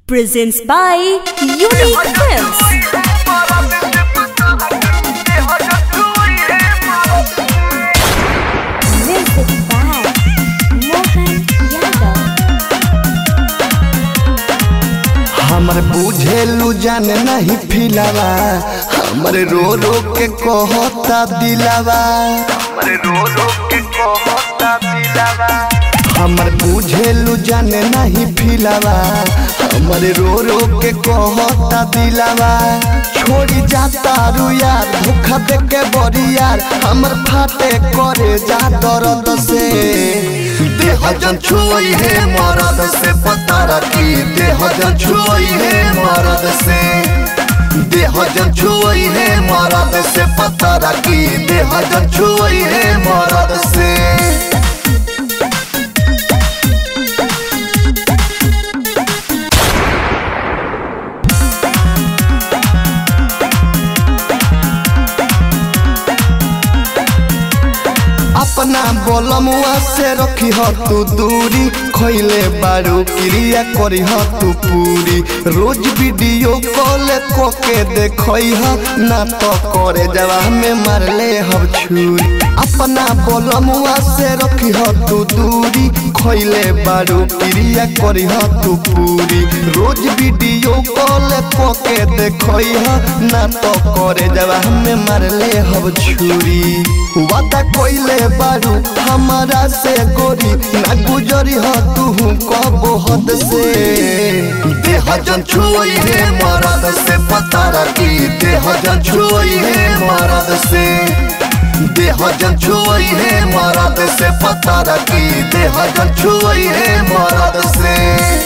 presents by Unique Films. Music by Mohan Yadav. हमर बुझेलू जाने नहीं फिलावा हमर रो रो के कहता दिलावा हमर रो रो के कहता दिलावा हमर बुझेलू जाने नहीं फिलावा हमर रो रो के कहता दिलावा छोड़ी जाता रू यार धोखा दे के बड़ी यार हमर फाटे करे जा दर्द से देह जन छुई है मरद से पता रखी देह जन छुई है मरद से देह जन छुई है मरद से पता रखी देह जन छुई है मरद से अपना बोलमुआ से रखी हो तू दूरी खोइले बारू क्रिया करी हो तू पूरी रोज वीडियो कॉल को के देखई हो ना तो करे जवा में मारले हम छुरी अपना बोलमुआ से रखी हो तू दूरी खोइले बारू क्रिया करी हो तू पूरी रोज वीडियो कॉल को के देखई हो ना तो करे जवा में मारले हम छुरी वादा कोइले बारू हमारा से गोरी ना गुजरी हो तू कबो हद से देह जन छुई है मरद से पता रखी देह जन छुई है मरद से देह जन छुई है मरद से पता रखी देह जन छुई है मरद से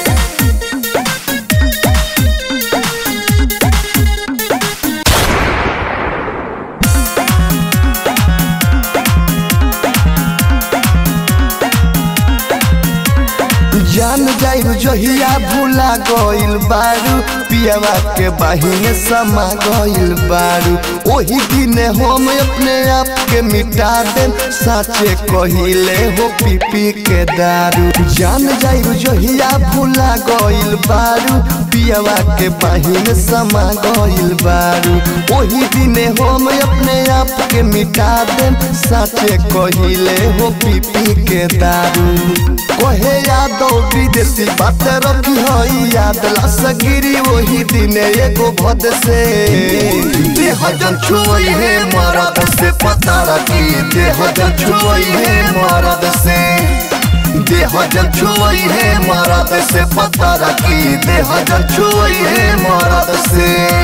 जान जाइल जहिया भूला गइल बारू पियावा के बाहिने समा गइल बारू ओही दिने हम अपने आप के मिटा दे साचे कहिले हो पी पी के दारू जान जाइल जहिया भूला गइल बारू पियावा के बाहिने समा गइल बारू ओही दिने हम अपने आप के मिटा दे साचे कहिले हो पी पी के दारू कहे यादो विदेशी बात रखी हई याद लास गिरी वही दिने एगो भद से देह जन छुई है मरद से पता रखी देह जन छुई है मरद से देह जन छुई है मरद से पता रखी देह जन छुई है मरद से